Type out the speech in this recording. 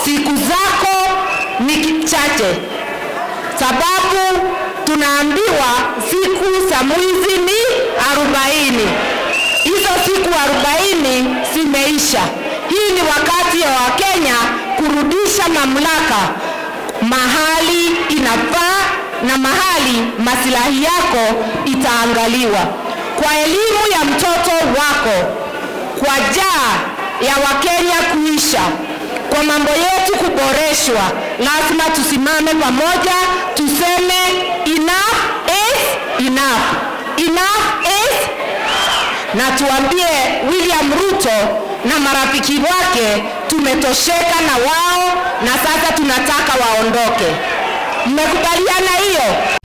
siku zako ni chache, sababu tunaambiwa siku za mwizi ni arobaini. Hizo siku arobaini zimeisha. Hii ni wakati wa Wakenya kurudisha mamlaka mahali inafaa na mahali masilahi yako itaangaliwa. Kwa elimu ya mtoto wako, kwa jaa ya Wakenya kuisha, kwa mambo yetu kuboreshwa, lazima tusimame pamoja, tuseme enough is enough. Enough is na tuambie William Ruto na marafiki wake tumetosheka na wao na sasa tunataka waondoke. Mmekubaliana hiyo?